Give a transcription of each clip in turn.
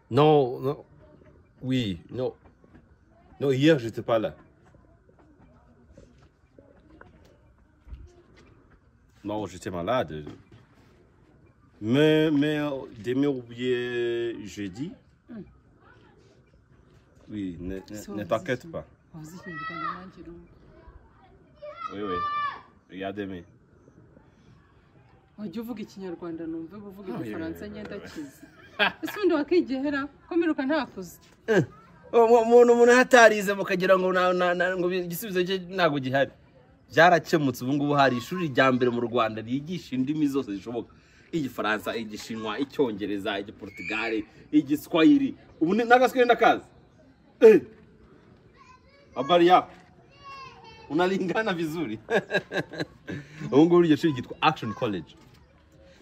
Non, non. Oui, non. Non, hier, j'étais pas là. Non, j'étais malade. Mais, mais euh, demain ou bien jeudi. Oui, ne, ne, ne t'inquiète pas. Oui, oui. Regarde demain. wajya uvuga ikinyarwanda numve uvuga igifaransa ngenda kizi ese ubundi wakigehera ko mperuka ntakuze umuntu umuntu hatarize mukagira ngo na- na- na- ngo igisubizo cye ntabwo gihari byarakemutse ubu ngubu hari ishuri rya mbere mu rwanda ryigisha indimi zose zishoboka igifaransa igishinwa icyongereza igiportugale igiswahili ubu ni- n'agaswahili ndakazi Eh! habari yako unalingana vizuri ubu ngubu iryo shuri ryitwa action college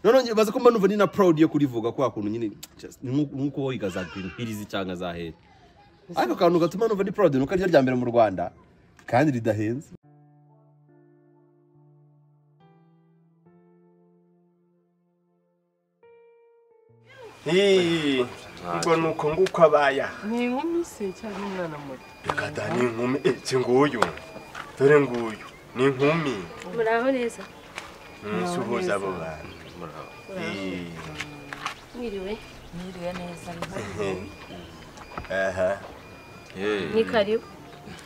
noneho nyibaza ko mba numva ni na proud yo kurivuga kwa kuntu nyine just- ni nk'uko nk'uko wiga za green hills cyangwa za hera ariko akantu gatuma numva ni proud nuko ariryo rya mbere mu rwanda kandi ridahenze Hey, ubwo ni uko nguko abaya ni inkumi se cyangwa umwana muto reka da ni inkumi iki nguyu dore nguyu ni inkumi muraho neza Mm, suhuza abo bantu Eh, mwiriwe Niriwe neza aha ni karibu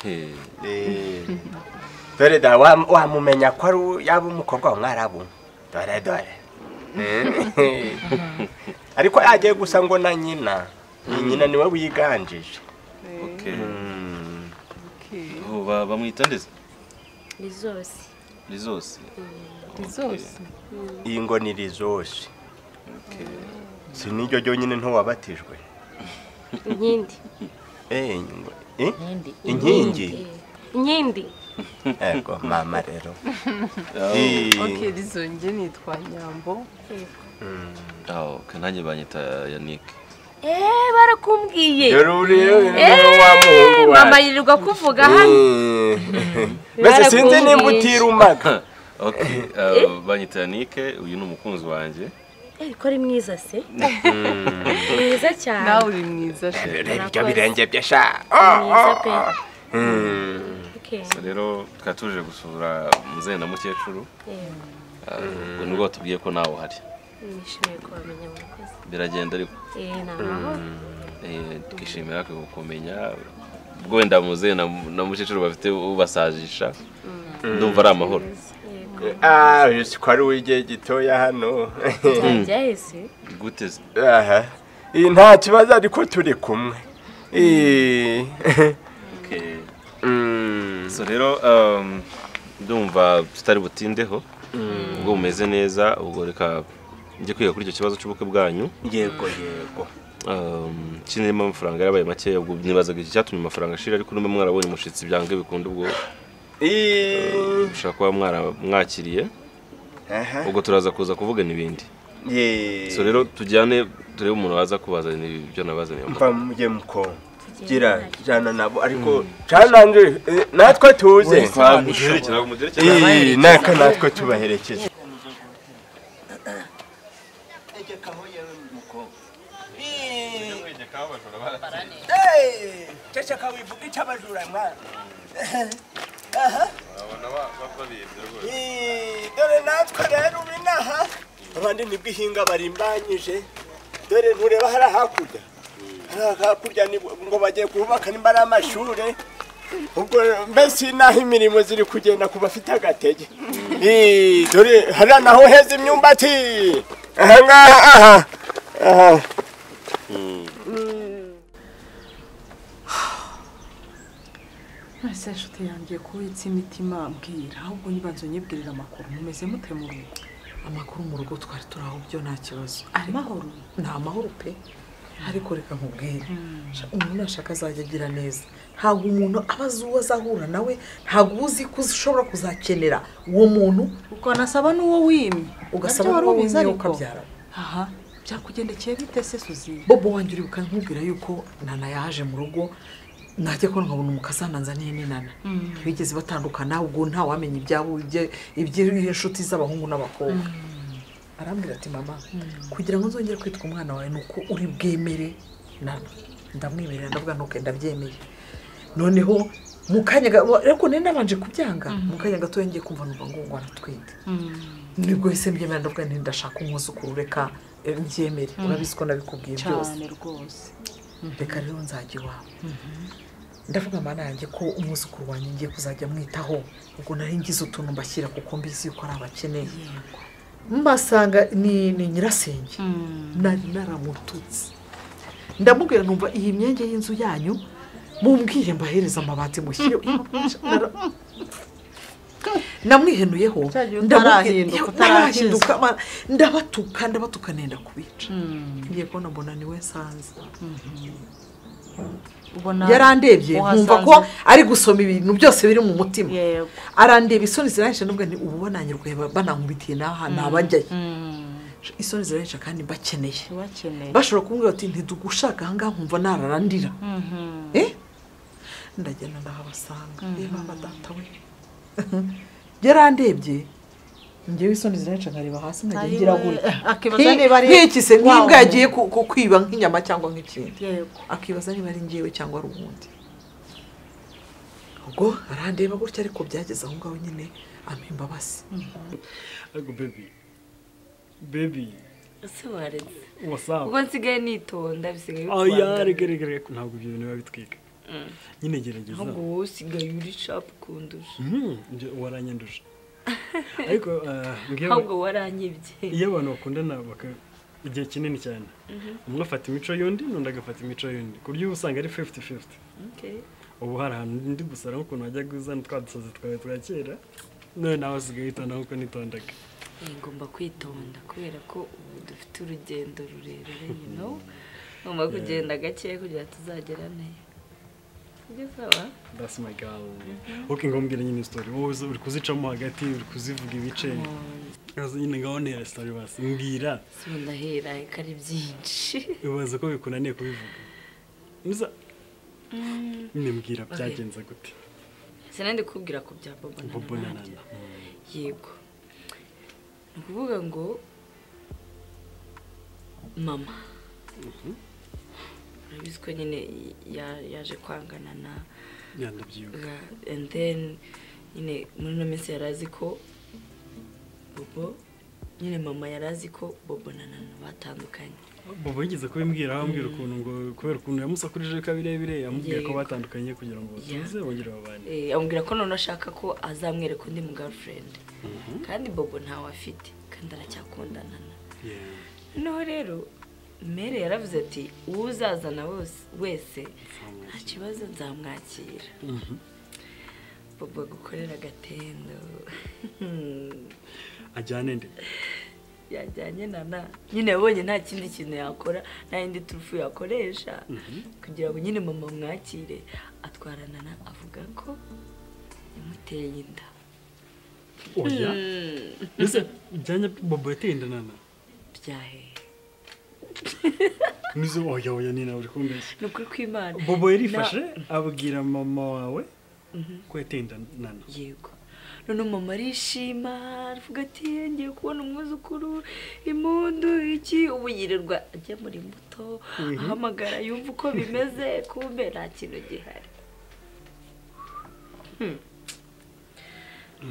Eh, dore da wa- wamumenya ko ari u- yaba umukobwa wa mwarabu dore dore Eh, ariko yagiye gusa ngo na nyina ni nyina niwe wiganjije Mm. bamwita ndetse ni zose ni zose ni zose iyi ngo ni rizose si niryo ryonyine ntiwabatijwe inkindi Eh, ngo- eh? Inkindi. inkingi inkindi ego mama rero Eh, oke rizonge nitwa nyambo nanjye banyita yanike eee barakumbwiye rero rero rero wa muhungu eee mama wacu yirirwa kuvuga hano Eh, mbese sinzi Barakumbwiye. nimba utirumaga banyita yanike uyu ni umukunzi wanjye eee ko ari mwiza se mwiza cyane nawe uri mwiza she iryo Murakoze. birenge bye sha Ni mwiza pe Mm. Okay. rero twari tuje gusura muzehe na mukecuru Eh, Ah, ubwo nibwo batubwiye ko nawe uhari nishimiye kubamenya murakoze biragenda ariko eee ni amahoro eh, twishimira kumenya ubwo wenda muzehe na na mukecuru bafite ubasajisha ndumva ari amahoro yego Ah, uyu si ko ari uw'igihe gitoya hano byahise gute se? Aha. Eh, nta kibazo ariko turi kumwe Eh. Okay. Mm. so rero um, ndumva tutari butindeho ubwo bumeze neza ubwo reka njye kwiga kuri icyo kibazo cy'ubukwe bwanyu yego yego um, kinirimo amafaranga yarabaye makeya ubwo nibazaga iki cyatumye amafaranga ashira ariko numwe mwarabonye umushitsi byange bikunda ubwo Eh. mushaka kuba mwara- mwakiriye aha ubwo turaza kuza kuvugana ibindi Yeah. so rero tujyane turebe umuntu waza kubazanira ibyo nabazaniye mva mujye muko gira jana nabo ariko cananje eh, natwe tuze Eh, naka natwe tubaherekeze ceceka wivuga icyo abajura mwana Eh, dore natwe rero ubu inaha abandi nibwo ihinga barimbanyije dore ntureba hariya hakurya hariya hakurya ni- ngo bagiye kubaka nimba ari amashuri ubwo mbese naho imirimo ziri kugenda ku bafite agatege Eh, dore hariya naho heza imyumbati ahangaha aha aha mwese nshuti yangiye kubitsa imitima mbwira ahubwo nibanze unyibwirira amakuru mumeze mute mu rugo amakuru mu rugo twari turaho byo nta kibazo amahoro ni amahoro pe ariko reka nkubwire sha- umuntu ashaka azajya agira neza ntabwo umuntu aba azi uwo azahura nawe ntabwo uba uzi ko ushobora kuzakenera uwo muntu ukanasaba n'uwo wimye ugasaba Nabyo wari n'uwo ubizi wimye ariko. ukabyara aha byakugendekeye bite se suzi bobo wanjye uribuka nkubwira yuko nana yaje mu rugo najya ko nkabona umukazana nzaniye ni nana ntibigeze batandukana ubwo ntawamenya ibyabo ibye- iby'inshuti z'abahungu n'abakobwa arambwira ati mama kugira ngo nzongere kwitwa umwana wawe ni uko uri bwemere nana ndamwimerera ndavuga ntuke ndabyemeye noneho mu kanya ga- ariko nari nabanje kubyanga mu kanya gatoya ngiye kumva numva ngo ngo aratwite nibwo ese mbyemera ndavuga nti ndashaka umwuzukuru reka eh, mbyemere urabizi ko nabikubwiye byose cyane rwose reka rero nzajya iwawe ndavuga amana yanjye ko umwuzukuru wanjye ngiye kuzajya amwitaho ubwo nari ngize utuntu mbashyira kuko mbizi yuko ari abakeneye mbasanga ni ni nyirasenge nari naramututse ndamubwira numva iyi myenge y'inzu yanyu mumbwire mbahereze amabati mushyire Nara- namwihenuyeho Cya gihe ndamubwira- utarahinduka, ntarahinduka, ma- ndabatuka ndabatuka nenda kubica ngiye kubona mbona niwe nsanze ubona yarandebye nkumva ko uhasanze- ari gusoma ibintu byose biri mu mutima Yego. arandeba isoni ziranyishe n'ubwo ni ubu bananyirwaye banankubitiye n'aha ntabajyayo isoni ziranyishe kandi mbakeneye ubakeneye bashobora kumbwira bati ntitugushaka ahangaha nkumva nararandira Eh? ndagenda ndahabasanga reba mba data we yarandebye ngewe isoni ziranyishe nkareba hasi nkajya Ari ngira we. gutya akibaza niba ari nk'iki se wa nk'imbwa wundi. yagiye ku- ku- kwiba nk'inyama cyangwa nk'ikindi yego akibaza niba ari njyewe cyangwa ari uwundi ubwo arandeba gutya ariko byageze aho ngaho nyine ampa imbabazi ariko bebi bebi ese waretse wasawa ubwo nsigaye nitonda bisigaye aya bikurangana. reka reka reka ntabwo ibyo bintu biba bitwika nyine gerageza ahubwo wowe usigaye uri shapu kundusha Mhm, njye waranyanduje ariko eh, mbwira- ahubwo waranyibye iyo abantu bakundana baka- igihe kinini cyane umwe afata imico y'undi n'undi agafata imico y'undi ku buryo uba usanga ari 50-50 Okay. ubu hari ahantu ndi gusara nk'ukuntu wajyaga uzana twa dusazi twawe twa kera none nawe usigaye witonda nk'uko nitondaga Eh, ngomba kwitonda kubera ko ubu dufite urugendo rurerure you know ngomba kugenda gake kugira ngo tuzagera neza ibyo saba that's my girl ok ngombwira nyine story wowe uza- uri kuzicamo hagati uri kuzivuga ibice Uza nyine ngaho ntera story basi mbwira si ndahera reka ari byinshi ubaza ko bikunaniye kubivuga muza nimbwira byagenze gute sinandi kubwira ku bya bobo na bobo na nanjye nana yego ni ukuvuga ngo mama urabizi ko nyine ya- yaje kwangana na yandabyibuka Yeah, and then nyine muri ino minsi yari azi ko bobo nyine mama yari azi ko bobo na nana batandukanye bobo yigeze kubimbwira ambwira ukuntu ngo kubera ukuntu yamusakurije kabirebire yamubwiye ko Yego. batandukanye kugira ngo batuze bongere babane Eh, amubwira ko none ashaka ko azamwereka undi mu girlfriend kandi bobo ntawe afite kandi aracyakundana na Yeah. noneho rero mere yaravuze ati uwo uzazana wose wese nta kibazo nzamwakira bobo gukorera agatendo ajyane nde yajyanye na na nyine yabonye nta kindi kintu yakora nta yindi turufu yakoresha kugira ngo nyine mama mwakire atwarana na avuga ko yamuteye inda oya ese byanya bobo yateye inda nana byahe nizo oya oya ni nawe uri kumbeshya ni ukuri kw'imana bobo yarifashe Na- abwira mama wawe ko yateye inda nana yego noneho mama arishima aravuga ati ngiye kubona umwuzukuru impundu iki ubu yirirwa ajya muri muto ahamagara yumva uko bimeze kumbe nta kintu gihari Hmm.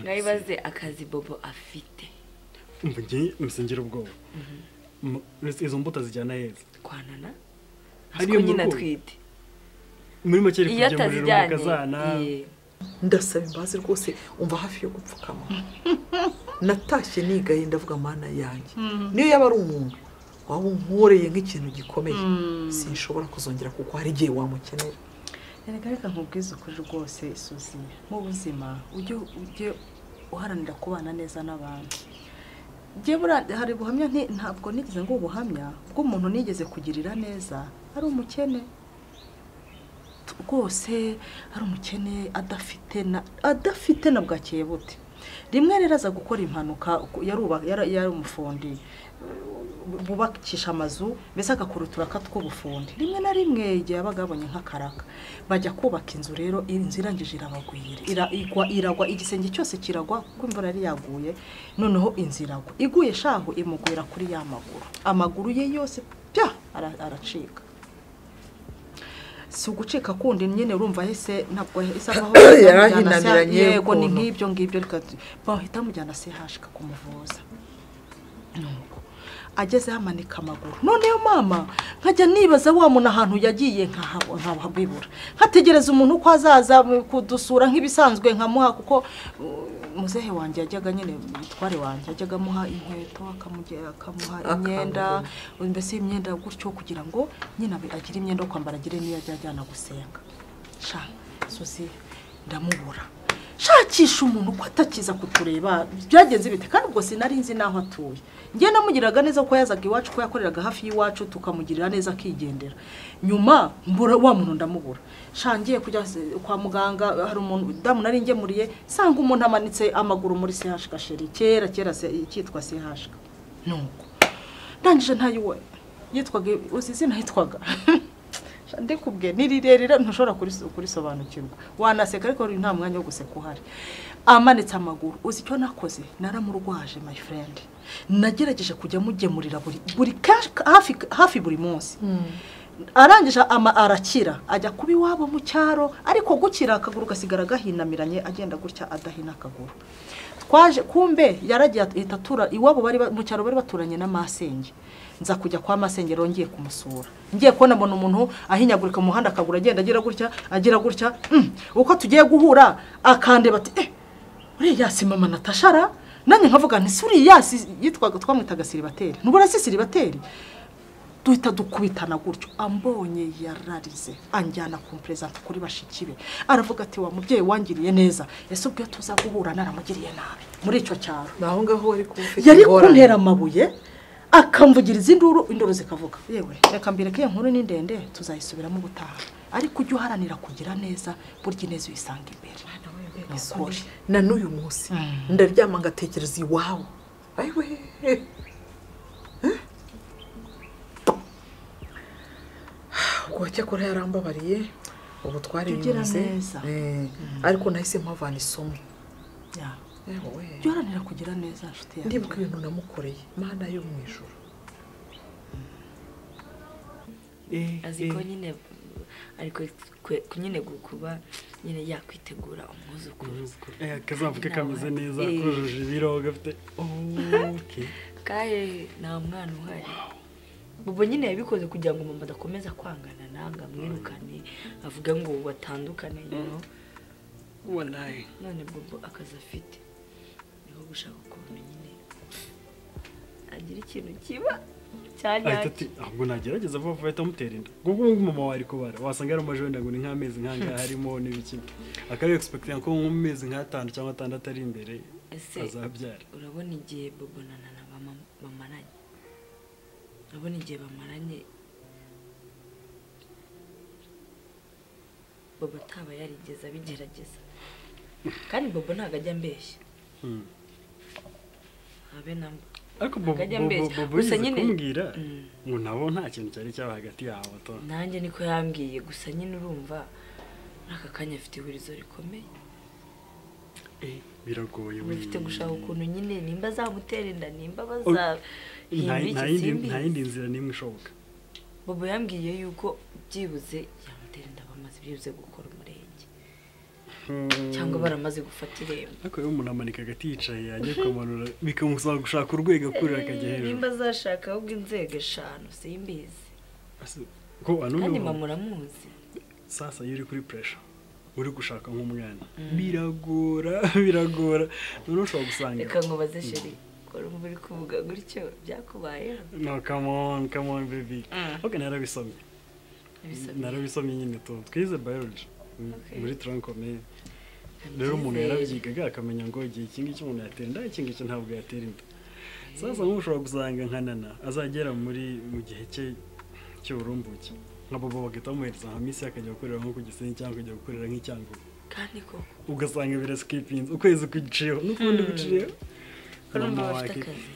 mwayibaze akazi bobo afite umva ngewe musengera ubwoba Mu- izo mbuto zijyana heza kwanana Hariya ko mu nyina rugo? atwite muri make ari iyo kugemurira atazijyanye umukazana ye. ndasaba imbabazi rwose umva hafi yo gupfukama natashye nigaye ndavuga mana yanjye niyo yaba ari umuntu waba unkoreye nk'ikintu gikomeye sinshobora kuzongera kuko hari igihe wamukenera reka reka nkubwize ukuri rwose isuzi mu buzima ujye ujye uharanira kubana neza n'abantu Jye buriya hari ubuhamya nti- ntabwo nigeze ngo ubuhamya bw'umuntu nigeze kugirira neza ari umukene t- rwose ari umukene adafite na adafite na bwakeye bute rimwe rero aza gukora impanuka yaruba- yara- yari umufundi bubakisha amazu mbese agakurutura tw'ubufundi rimwe na rimwe igihe yabaga yabonye nk'akaraka bajya kubaka inzu rero iyi nzu irangije irabagwira Ira- igwa- iragwa igisenge cyose kiragwa kuko imvura yari yaguye noneho inzu iragwa iguye shahu imugwira kuri ya maguru amaguru ye yose pya ara- aracika si ugucika kundi nyine urumva ahise ntabwo isa nkaho Yarahinamiranye yego ni ukuntu. nk'ibyo ngibyo reka bahita bamujyana CH kakumuvura Nuko agezeho amanika amaguru noneho mama nkajya nibaza wa muntu ahantu yagiye nkahabo- nkahabibura nkategereza umuntu ko azaza kudusura nk'ibisanzwe nkamuha kuko uh, muzehe wanjye yajyaga nyine umutware wanjye yajyaga amuha inkweto akamugera akamuha imyenda mbese imyenda gutyo kugira ngo nyine abe- agire imyenda yo kwambara agire n'iyo ajya ajyana gusenga sha suzi ndamubura shakisha umuntu ko atakiza kutureba byagenze bite kandi ubwo sinari nzi n'aho atuye njye namugiraga neza ko yazaga iwacu ko yakoreraga hafi y'iwacu tukamugirira neza akigendera nyuma mbura wa muntu ndamubura sha ngiye kujya se- kwa muganga hari umuntu damu nari ngemuriye sanga umuntu amanitse amaguru muri CH gasheri kera kera se- cyitwa CH nuko ndangije ntayiwe yitwaga uzi izina yitwaga ndikubwe ni rirerire ntushobora kuris- kurisobanukirwa wanaseka ariko nta mwanya wo guseka uhari amanitse amaguru uzi icyo nakoze naramurwaje my friend nagerageje kujya mugemurira buri buri kenshi hafi hafi buri munsi arangije ama arakira ajya kuba iwabo mu cyaro ariko gukira akaguru gasigara gahinamiranye agenda gutya adahina akaguru twaje kumbe yaragiye ahita atura iwabo bari ba- mu cyaro bari baturanye na masenge nza kujya kwa masenge rero ngiye kumusura ngiye kubona mbona umuntu ahinyagurika mu muhanda akaguru agenda agira gutya agira gutya mm, uko tugiye guhura akandeba ati eh uriya si mama natashara nanjye nkavuga nti si uriya si yitwaga twamwitaga siribateri ntubona si siribateri duhita dukubitana gutyo ambonye yararize anjyana ku perezida kuri bashiki be aravuga ati wa mubyeyi wangiriye neza ese ubwo iyo tuza guhura naramugiriye nabi muri icyo cyaro ni aho ngaho wari kuba ufite yari ingorane. kuntera amabuye akamvugiriza induru induru zikavuga yewe reka mbireke iyo nkuru ni ndende tuzayisubiramo ubutaha ariko ujye uharanira kugira neza burya ineza uyisanga imbere Ni ukuri. na n'uyu munsi ndaryama ngatekereza iwabo ayiwe Eh? ubwo cyakora yarambabariye ubu Tugira twarinyuze neza. Eh, ariko nahise mpavana isomo Ya. Eh, wowe. ujye uharanira kugira neza nshuti yanjye ndibuka ibintu namukoreye mana yo mu ijoro azi ko nyine ari kwe- kwe- ku- nyine gu- kuba nyine yakwitegura umwuzukuru Eh, kazavuke kameze neza Eh. kujuje ibiro gafite okay kahe nta mwana uhari bobo nyine yabikoze kugira ngo mama adakomeza kwangana nawe amwirukane avuga ngo batandukane you know. wallahi none bobo akazi afite niho gushaka ukuntu nyine agira ikintu kiba ahita cyanyacyo ati ahubwo nagerageza vuba vuba ahita amutera inda kuko ubu ngubu mama wari kubara wasanga yari umajoro wenda ngo ni nk'amezi nk'angahe harimo n'ibiki akaba yegisipekitinga ko nko mu mezi nk'atanu cyangwa atandatu ari imbere ese azabyara urabona igihe bobo na nana bama- bamaranye urabona igihe bamaranye bobo ataba yarigeze abigerageza kandi bobo ntabwo ajya ambeshya Hmm. habe namba ariko Bobo- Akajya Bobo- ambeshya. Bobo Gusa yize nyine- kumbwira Mm. ngo nabo nta kintu cyari cyaba hagati yabo to nanjye niko yambwiye gusa nyine urumva n'aka kanya afite ihurizo rikomeye biragoye uba ufite gushaka ukuntu nyine nimba azamutera inda nimba Oh, bazahinda nta nta iki yindi nta simbi yindi nzira n'imwe ishoboka bobo yambwiye yuko byibuze yamutera inda bamaze byibuze gukora umurenge cyangwa baramaze gufata irembo ariko iyo umuntu amanika agati yicaye ajya kumanura bikamusaba gushaka urwego akurira akajya Eh, hejuru nimba azashaka ahubwo inzego eshanu simbizi Ase- ko ano kandi urumva- mama uramuzi sasa iyo uri kuri puresha uri gushaka nk'umwana biragora biragora noneho ushobora gusanga reka ngo baze sheri urumva uri kuvuga gutyo byakubayeho no come on come on baby Mm. ok narabisomye Bisabye. narabisomye nyine tu twize biology mm, Okay. muri tronkomeye rero umuntu yarabyigaga akamenya ngo igihe iki ngiki umuntu yatera inda iki ngiki ntabwo yatera inda sasa nk'ubu ushobora gusanga nka nana azagera muri mu gihe cye cy'uburumbuke nka bobo bagahita bamuhereza nka misi akajya gukorera nko ku gisenyi cyangwa akajya gukorera nk'icyangugu kandi koko ugasanga birasikipinze ukwezi kuciyeho n'ukundi guciyeho urumva mama wake bafite akazi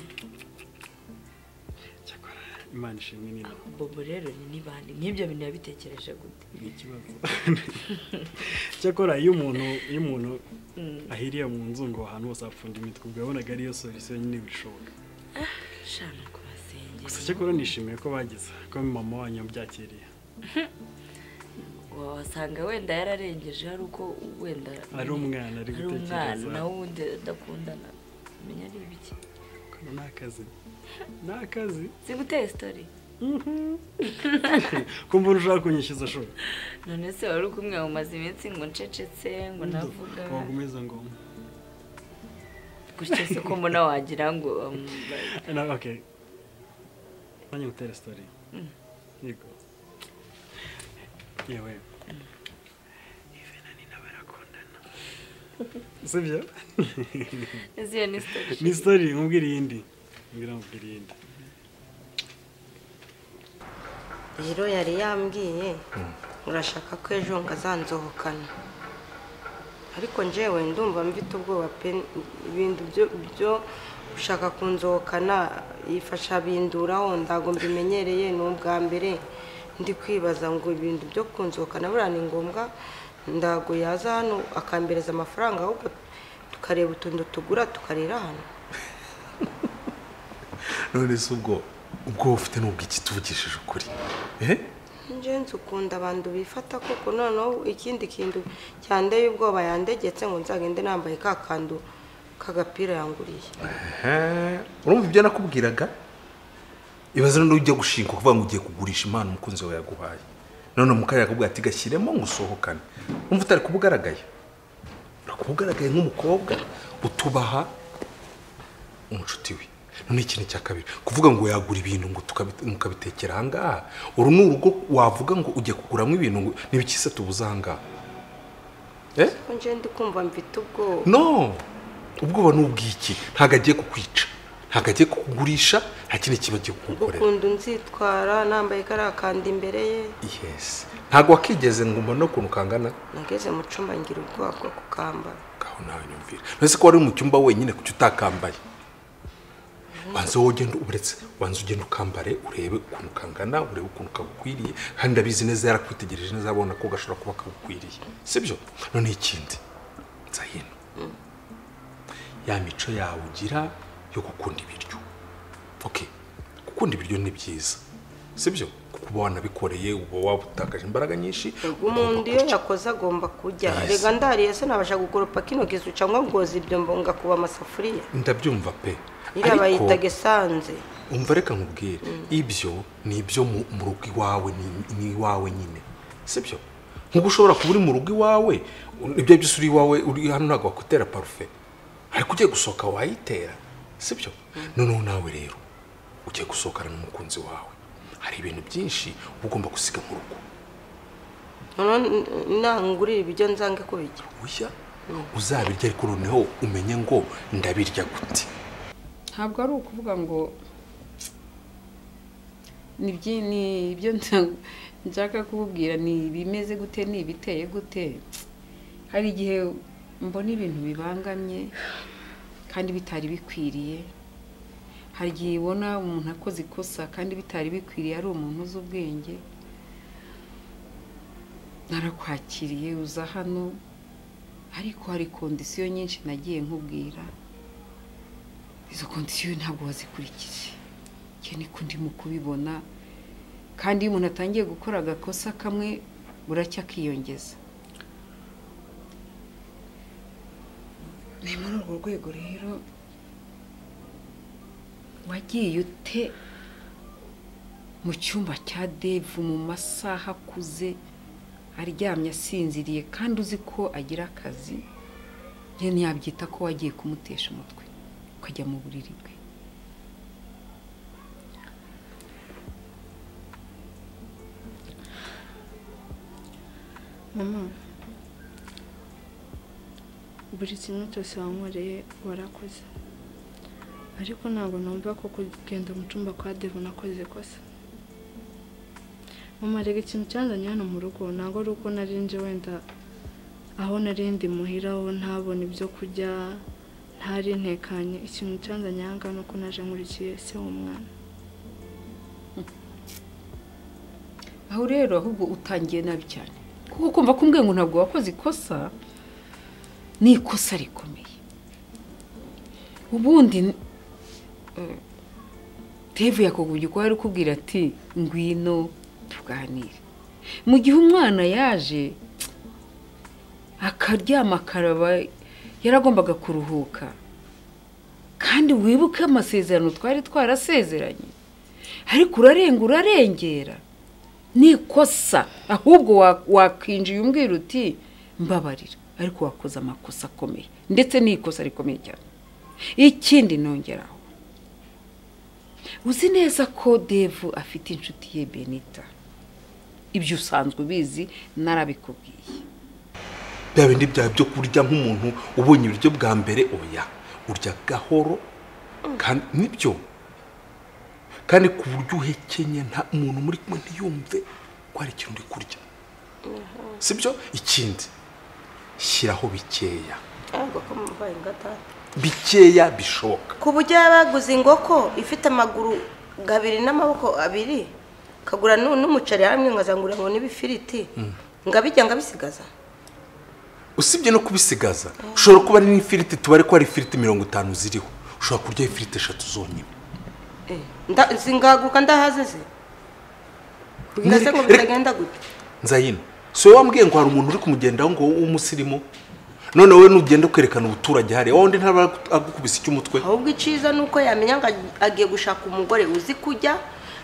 cyakora imana ishimwe nina bobo rero ni nibandi nk'ibyo bintu yabitekereje gute ni ikibazo cyakora iyo umuntu iyo umuntu ahiriye mu nzu ngo ahantu hose hapfunda imitwe ubwo yabonaga ariyo solisiyo nyine bishoboka shana ku gusa basengero cyakora nishimiye ko bageze ko mama wanyu yabyakiriye wasanga wenda yararengeje hari uko wenda ari umwana ari ari umwana gutekereza nawe undi udakundana menya ari ibiki kano ni akazi ni akazi ziguteye sitori kumva ushaka kunyishyuza shora none se wari uri kumwe umaze iminsi ngo ncecetse ngo navuga wagumiza ngo gutya se ko mbona wagira ngo um, nawe oke nanjye ngutere sitori yego yewe Ivena Nina barakundana sibyo iziyo ni sitori ni sitori nkubwira iyindi mbwira nkubwira iyindi rero yari yambwiye urashaka ko ejo ngazanzohokana ariko njyewe ndumva mfite ubwoba pe ibintu byo- byo ushaka kunzohokana yifasha binduraho ndago mbimenyereye ni ubwa mbere ndi kwibaza ngo ibintu byo kunzohokana buriya ni ngombwa ndago yaza hano akambereza amafaranga ahubwo tukareba utuntu tugura tukarira hano none se ubwo ubwo ufite nubwo iki tuvugishije ukuri ehe njenzi ukunda abantu bifata kuko noneho ikindi kintu cyandeye ubwoba yandegetse ngo nzagende nambaye ka kandu k'agapira yanguriye Ehe, urumva ibyo nakubwiraga ibaze none ujya gushinga kuvuga ngo ugiye kugurisha impano umukunzi wawe yaguhaye none mukari yakubwira ati gashyiremo ngo usohokane wumva utari kubugaragaye uri kubugaragaye nk'umukobwa utubaha umucuti we none ikintu cya kabiri kuvuga ngo yagura ibintu ngo tukabi- mukabitekera ahangaha uru ni urugo wavuga ngo ujya kuguramo ibintu ngo ntibikise tubuze ahangaha eh ko njendi kumva mfite ubwoba no ubwoba ni ubw'iki ntabwo agiye kukwica ntabwo agiye kukugurisha nta kindi kiba agiye kugukorera ukuntu nzitwara nambaye kariya kandu imbere ye yesi ntabwo wakigeze ngo mbone ukuntu kangana nageze mu cyumba ngira ubwoba bwo kukambara ngaho nawe nyumvira uretse ko wari mu cyumba wenyine kuki utakambaye wanze wowe ugenda uretse wanze ugenda ukambare urebe ukuntu kangana urebe ukuntu kagukwiriye kandi ndabizi neza yarakwitegereje neza abona ko gashobora kuba kagukwiriye sibyo noneho ikindi nzahino ya mico yawe ugira yo gukunda ibiryo ok gukunda ibiryo ni byiza sibyo kuko uba wanabikoreye uba wabutakaje imbaraga nyinshi ubwo umuntu iyo yakoze agomba kujya rega ndariye se nabasha gukoropa kino gizu cyangwa ngoza ibyo mbonga kuba amasafuriya ndabyumva pe iriya Ariko- bayita gesanze umva reka nkubwire ibyo ni ibyo mu mu rugo iwawe ni- ni iwawe nyine sibyo nk'uko ushobora kuba uri mu rugo iwawe ibyo byose uri iwawe uri hano ntabwo wakutera parufe ariko ugiye gusohoka wayitera sibyo noneho nawe rero ugiye gusohokana n'umukunzi wawe hari ibintu byinshi uba ugomba gusiga mu rugo noneho nangurira ibiryo nzange kubijya bushya uzabirya ariko noneho umenye ngo ndabirya gute ntabwo ari ukuvuga ngo ni ibyi- ni ibyo nta- nshaka kububwira ni ibimeze gute ni ibiteye gute hari igihe mbona ibintu bibangamye kandi bitari bikwiriye hari igihe ubona umuntu akoze ikosa kandi bitari bikwiriye ari umuntu uzi ubwenge narakwakiriye uza hano ariko hari kondisiyo nyinshi nagiye nkubwira izo kondisiyo ntabwo wazikurikije iyo niko ndimo kubibona kandi iyo umuntu atangiye gukora agakosa kamwe buracya akiyongeza ni muri urwo rwego rero wagiye ute mu cyumba cya devu mu masaha akuze aryamye asinziriye kandi uzi ko agira akazi njye ntiyabyita ko wagiye kumutesha umutwe ukajya mu buriri bwe mama buri kimwe cyose wankoreye warakoze ariko ntabwo numva ko kugenda mu cyumba kwa devu nakoze ikosa mama rega ikintu cyanzanye hano mu rugo ntabwo ari uko nari nje wenda aho nari ndi muhira aho ntabona ibyo kurya ntari ntekanye ikintu cyanzanye aha ngaha ni uko naje nkurikiye se w'umwana aho rero ahubwo utangiye nabi cyane kuko kumva ko umbwiye ngo ntabwo wakoze ikosa ni ikosa rikomeye ubundi eh, tevu yakugubye uko yari ukubwira ati ngwino tuganire mu gihe umwana yaje akaryama akaraba yaragombaga kuruhuka kandi wibuke amasezerano twari twarasezeranye ariko urarenga urarengera ni ikosa ahubwo wa- wakwinjiye umbwira uti mbabarira ariko wakoze amakosa akomeye ndetse ni ikosa rikomeye cyane ikindi nongeraho uzi neza ko devu afite inshuti ye benita ibyo usanzwe ubizi narabikubwiye bya bindi byawe byo kurya nk'umuntu ubonye ibiryo bwa mbere oya urya gahoro kandi nibyo kandi ku buryo uhekenye nta umuntu muri kumwe ntiyumve ko hari ikintu uri kurya si byo ikindi shyiraho bikeya ntabwo ko mumbaye ngatatu bikeya bishoboka ku buryo yaba yaguze ingoko ifite amaguru abiri n'amaboko abiri kagura nu- n'umuceri hamwe nkazangurira ngo n'ibifiriti ngabijya ngabisigaza usibye no kubisigaza ushobora kuba ari n'ifiriti tubare ko hari ifiriti mirongo itanu ziriho ushobora kurya ifiriti eshatu zonyine Eh, nda- singaguka ndahaze se mbwira se ngo Reka- bitagenda gutya nzayino si wowe wambwiye ngo hari umuntu uri kumugendaho ngo w'umusirimu none wowe ntugende kwerekana umuturage hariya wa wundi ntaba agukubise icy'umutwe ahubwo iciza ni uko yamenya ngo ag- agiye gushaka umugore uzi kujya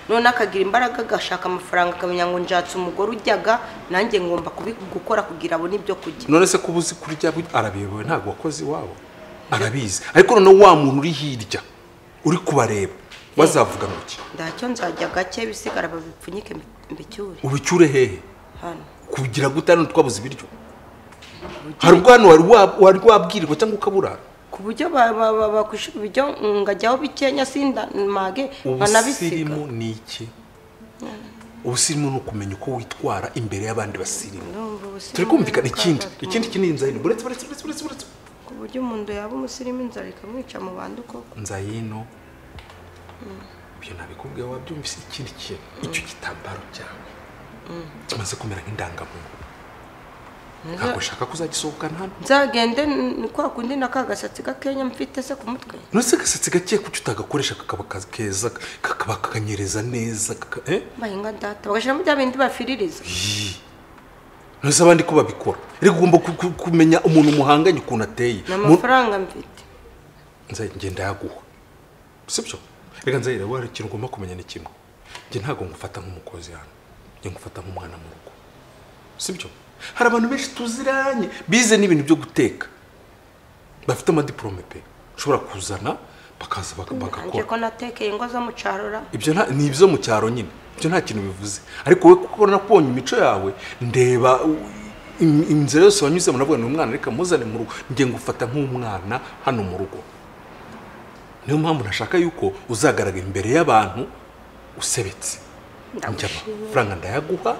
none akagira imbaraga agashaka amafaranga akamenya ngo njatse umugore ujyaga nanjye ngomba kubi- gukora kugira abone ibyo kurya none se kuba uzi kurya bu- arabiyobewe ntabwo wakoze iwabo arabizi ariko noneho wa muntu uri hirya uri kubareba bazavuga ngo iki ndacyo nzajya gake bisigara babipfunyike mbi- mbicyure ubicyure hehe hano kugira gute hano twabuze ibiryo hari ubwo hano wari wa- wari wabwirirwa cyangwa ukabura ku buryo bakwishyura ibiryo ngajyaho bikenya sindamage nkanabisiga ubusirimu ni iki ubusirimu ni ukumenya uko witwara imbere y'abandi basirimu Ndumva ubusirimu turi kumvikana ni ikindi akaga. ikindi iki ni inzayino buretse buretse buretse buretse buretse ku buryo umuntu yaba umusirimu inzara ikamwica mu bandi koko nzayino ibyo nabikubwiye wabyumvise ikindi kintu icyo gitambaro cyawe kimaze kumera nk'indangamuntu ntabwo ushaka kuzagisohokana hano nzagende ni kwa kundi na ka gasatsi gakenya mfite se ku mutwe nonese agasatsi gake kuki utagakoresha kakaba ka- keza kakaba kakanyereza neza kaka- eh? bahinga data bagashyiramo bya bindi bafiririza nonese abandi ko babikora reka ugomba ku- ku- kumenya umuntu muhanganye ukuntu ateye ni Mu- amafaranga mfite Nzay- ngenda yaguha sibyo reka nzayira wari ikintu ugomba kumenya ni kimwe njye ntabwo ngufata nk'umukozi hano njye ngufata nk'umwana mu rugo sibyo hari abantu benshi tuziranye bize n'ibintu byo guteka bafite amadiporome pe ushobora kuzana bakaza baka- nanjye bagakora ko natekeye ingo zo mu carora ibyo nta- ni ibyo mu cyaro nyine ibyo nta kintu bivuze ariko wowe kuko nakubonye imico yawe ndeba u- im- inzira yose wanyuzemo navuga ni umwana reka muzane mu rugo njye ngufata nk'umwana hano mu rugo niyo mpamvu nashaka yuko uzagaragara imbere y'abantu usebetse njya amafaranga ndayaguha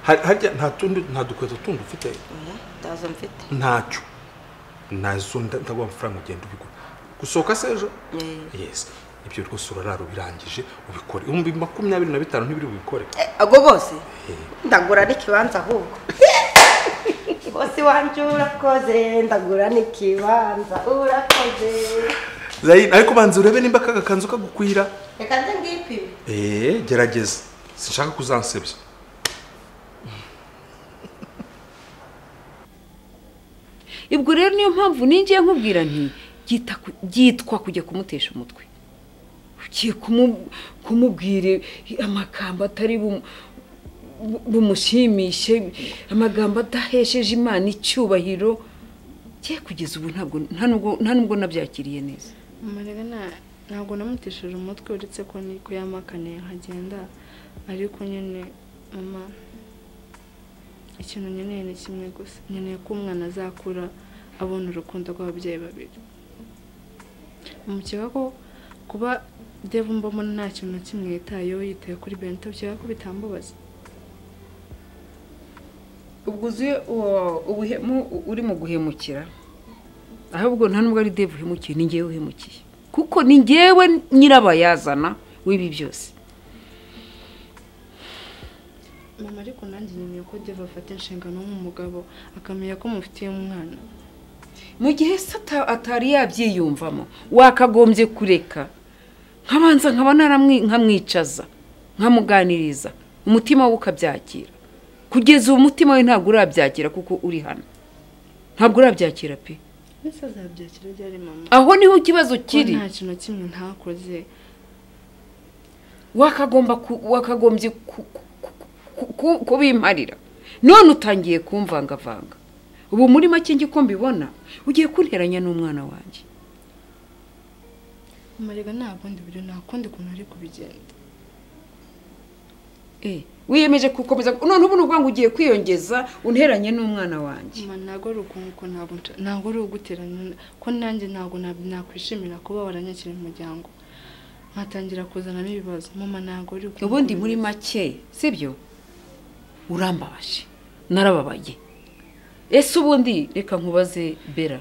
Har- harya nta tundi nta dukweto tundi ufite ndazo mfite ntacyo nazo nda- ndaguha amafaranga ugenda ubigura gusohoka se ejo yes ibyo rwose urarara ubirangije ubikore ibihumbi makumyabiri na bitanu ntibiri bubikore ago bose ndagura n'ikibanza ahubwo bose iwanjye urakoze ndagura n'ikibanza urakoze Zayin, ariko banza urebe nimba aka gakanzu kagukwira reka nze ngipime eee gerageza sinshaka kuzansebya ubwo rero niyo mpamvu ninjiye nkubwira nti "Byita ku- byitwa kujya kumutesha umutwe ugiye kumu- kumubwira amagambo atari bumu- bu- bumushimishe amagambo adahesheje imana icyubahiro ye kugeza ubu ntabwo nta nubwo- nta nubwo nabyakiriye neza umurega nta- ntabwo namutesheje umutwe uretse ko ni ko yamakaniye nkagenda ariko nyine mama ikintu nkeneye ni kimwe gusa nkeneye ko umwana azakura abona urukundo rw'ababyeyi babiri umukeka ko kuba devu mbamo nta kintu na kimwe yitayeho yitaye kuri bento byaba ko bitambabaza ubwo uzuye uwo ubuhemu uri mu guhemukira ahubwo nta nubwo ari deve uhemukiye ni ngewe uhemukiye kuko ni ngewe nyirabayazana w'ibi byose mama ariko nanjye nkeneye ko devu afata inshingano nk'umugabo akamenya ko mufitiye umwana mu gihe se ata- atari yabyiyumvamo wakagombye kureka nkabanza nkaba naramwi- nkamwicaza nkamuganiriza umutima we ukabyakira kugeza ubu umutima we ntabwo urabyakira kuko uri hano ntabwo urabyakira pe mbese azabyakira ryari mama aho niho ikibazo kiri Ko nta kintu na kimwe ntakoze wakagomba ku- wakagombye ku- ku- ku- kubimparira none utangiye kumvangavanga ubu muri make njye uko mbibona ugiye kunteranya n'umwana wanjye amarega nta bundi buryo nta kundi kuntu ari kubigenda Eh, wiyemeje gukomeza none ubu ni ukuvuga ngo ugiye kwiyongeza unteranye n'umwana wanjye mama ntabwo ari ukunguko ntabwo nca- ntabwo ari uguteranya ko nanjye ntabwo nab- nakwishimira kuba waranyakira mu muryango nkatangira kuzanamo ibibazo mama ntabwo ari ukunguko ubundi muri make sibyo urambabaje narababaye ese ubundi reka nkubaze bera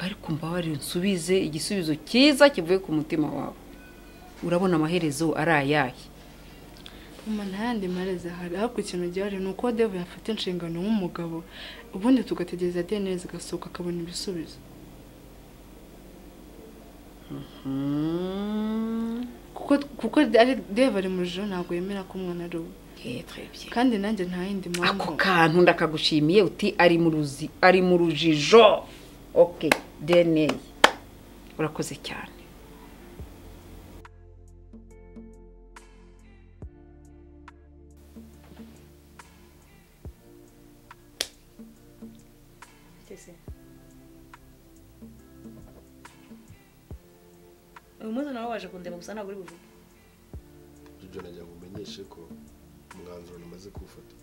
ariko mbabare nsubize igisubizo cyiza kivuye ku mutima wawe urabona amaherezo ari ayahe mama nta yandi marezi ahari ahubwo ikintu gihari ni uko devu yafata inshingano nk'umugabo ubundi tugategereza dna zigasohoka akabona ibisubizo kuko kuko ari devu ari mu joro ntabwo yemera ko umwana ari uwe kandi nanjye nta yindi mpamvu ako kantu ndakagushimiye uti ari mu ruzi ari mu rujijo oke dna urakoze cyane uyu munsi nawe waje kundeba gusa ntabwo uri buvuge ibyo nagira ngo umenyeshe ko umwanzuro namaze kuwufata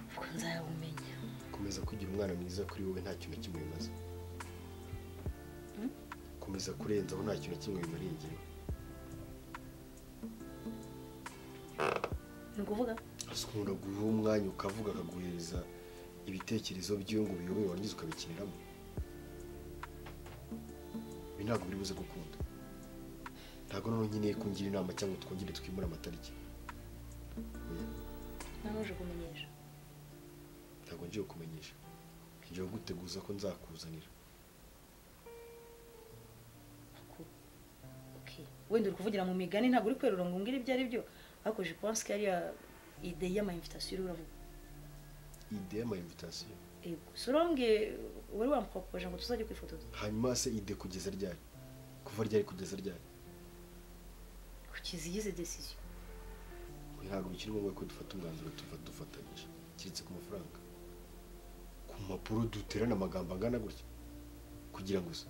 kuko nzayawumenya komeza kugira umwana mwiza kuri wowe nta kintu kimwe bimaze Hmm? komeza kurenzaho nta kintu kimwe bimariye igihe ni ukuvuga ukunda guha umwanya ukavuga akaguhereza ibitekerezo by'iyo ngo ubiyobewe warangiza ukabikiniramo ibi ntabwo biri buze gukunda ntabwo noneho nkeneye kungira inama cyangwa twongere twimure amatariki Oya, nawe uje kumenyesha ntabwo ngiye kukumenyesha ngiye kuguteguza ko nzakuzanira wenda uri kuvugira mu migani ntabwo uri kwerura ngo umbwire ibyo ari byo ariko je pense ko ariya ide y'amayimvitasiyo uri uravuga ide y'amayimvitasiyo yego si urambwiye wari wamukopoje ngo tuzajye kwifotoza hanyuma se ide kugeza ryari kuva ryari kugeza ryari kugeza iyize desiziyo Oya, ntabwo bikiri ngombwa ko dufata umwanzuro tuva dufatanyije keretse ku mafaranga ku mpapuro duterana amagambo angana gutya kugira ngo se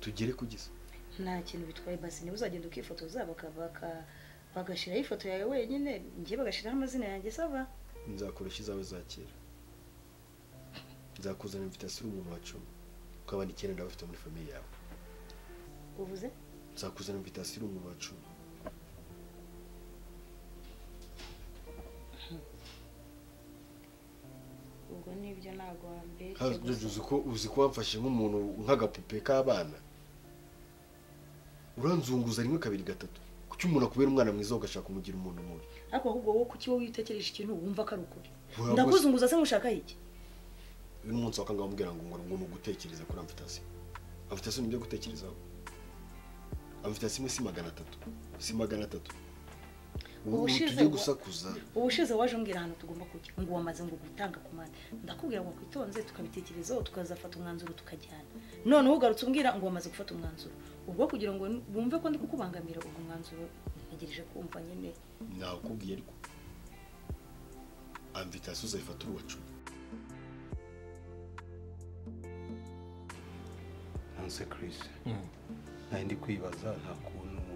tugere kugeza nta kintu bitwaye basi niba uzagenda ukifotoza baka- baka- bagashyiraho ifoto yawe wenyine njye bagashyiraho amazina yanjye sava nzakoresha izawe za kera nzakuzana invitasiyo umuntu wa cumi kuko abandi icyenda nawe bafite muri famiye yawe uvuze nzakuzana invitasiyo umuntu wa cumi ubwo nibyo ntabwo wambeshye Kandi gusa. uzi ko uzi ko wamfashe nk'umuntu nk'agapupe k'abana uranzunguza rimwe kabiri gatatu kuki umuntu akubera umwana mwiza ugashaka kumugira umuntu mubi ariko ahubwo wowe kuki wowe witekereje ikintu wumva ko ari ukuri Waba- ndakuzunguza se ngushaka iki uyu ni umunsi wa kane wamubwira ngo ngo ni ugutekereza kuri amfitasi amfitasi ni ibyo gutekerezaho amfitasi imwe si magana atatu si magana atatu ubu Ubushize tujye wa- gusakuza ubushize waje umbwira ahantu tugomba kujya ngo wamaze ngo gutanga komande ndakubwira ngo kwitonze tukabitekerezaho tukazafata umwanzuro tukajyana noneho ugarutse umbwira ngo wamaze gufata umwanzuro ubwo kugira ngo bumve ko ndi kukubangamira ubwo mwanzuro ntegereje kumva nyine nakubwiye ariko amfitasi uzayifata uri uwa cumi nanse Chris nayo ndi kwibaza nta kuntu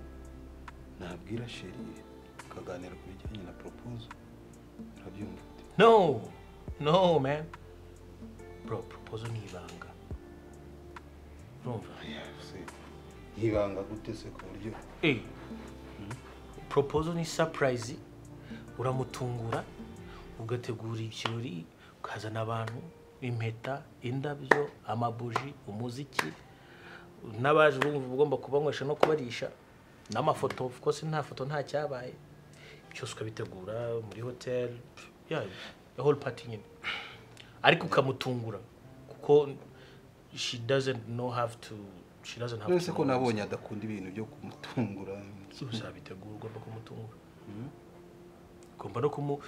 nabwira sheri tukaganira ku bijyanye na proposal urabyumva no no man bro proposal ni ibanga urumva nkibanga gute se ku buryo Eh, proposal ni surprise uramutungura ugategura ikirori ukazana abantu impeta indabyo amabuji umuziki n'abaje urumva ugomba kubanywesha no kubarisha n'amafoto of course nta foto nta cyabaye byose ukabitegura muri hotel yeah, the whole party nyine ariko ukamutungura kuko she doesn't know have to shirazo ntabwo none se ko nabonye adakunda ibintu byo kumutungura uzabitegura ugomba kumutungura ugomba no kumu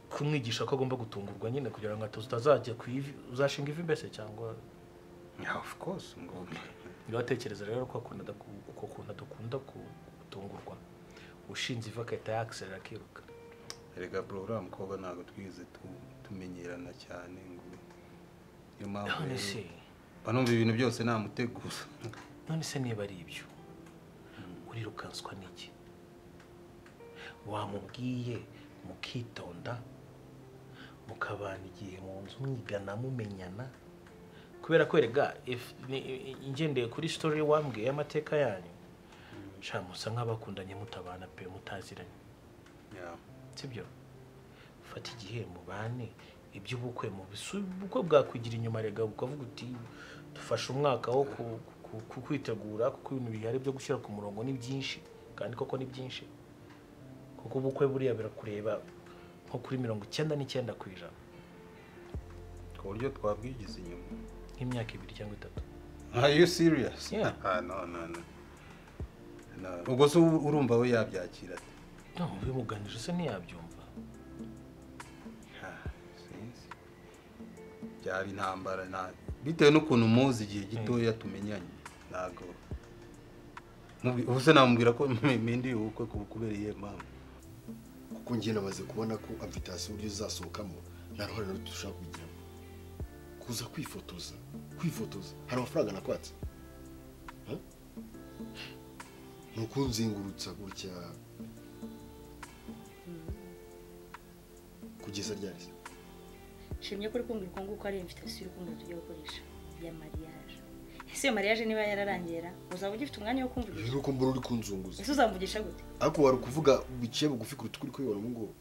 kumwigisha ko agomba gutungurwa nyine kugira ngo ataza utazajya ku ivi uzashinga ivi mbese cyangwa of course ngomba uratekereza rero ko akunda adaku- uko kuntu adakunda ku- gutungurwa ushinze ivi agahita yakisera akiruka erega bro uriya mukobwa ntabwo twigeze tu- tumenyerana cyane ngo niyo mpamvu None rero- se. banumva ibintu byose namutegura none se niba ari ibyo urirukanswa n'iki wamubwiye mukitonda mukabana igihe mu nzu mwigana mumenyana kubera ko erega if- ni- i- ngendeye kuri sitori wambwiye y'amateka yanyu sha musa nk'abakundanye mutabana pe mutaziranye sibyo fata igihe mubane iby'ubukwe mu bisu ubukwe bwakwigira inyuma rega ukavuga uti dufashe umwaka wo ku- ku- ku- kwitegura kuko ibintu bihari byo gushyira ku murongo ni byinshi kandi koko ni byinshi kuko ubukwe buriya birakureba nko kuri mirongo icyenda n'icyenda ku ijana ku buryo twabwigize inyuma nk'imyaka ibiri cyangwa itatu are you serious Yeah. ah no no no No. ubwo se u- urumva we yabyakira ate no bimuganije se ntiyabyumva Sinzi. byaba intambara na bitewe n'ukuntu muzi igihe gitoya tumenyanye ntabwo Mubwi- ubu se namubwira ko mpinduye ubukwe ku- kubera iyihe mpamvu kuko njye namaze kubona ko amfitasiyo uburyo zasohokamo nta ruhare na ruto dushobora kubigiramo kuza kwifotoza kwifotoza hari amafaranga nakwatse Ha? ni ukunzengurutsa gutya kugeza ryari se shimye ko uri kumbwira uko nguko ari invitasiyo uri kumbwira tujya gukoresha ya mariage ese iyo mariage niba yararangera uzaba ugifite umwanya wo kumvugisha rero ko mbona uri kunzunguza ese uzamvugisha gute ariko wari ukuvuga biciye bugufi kuruta ukuri kubibona ubu ngubu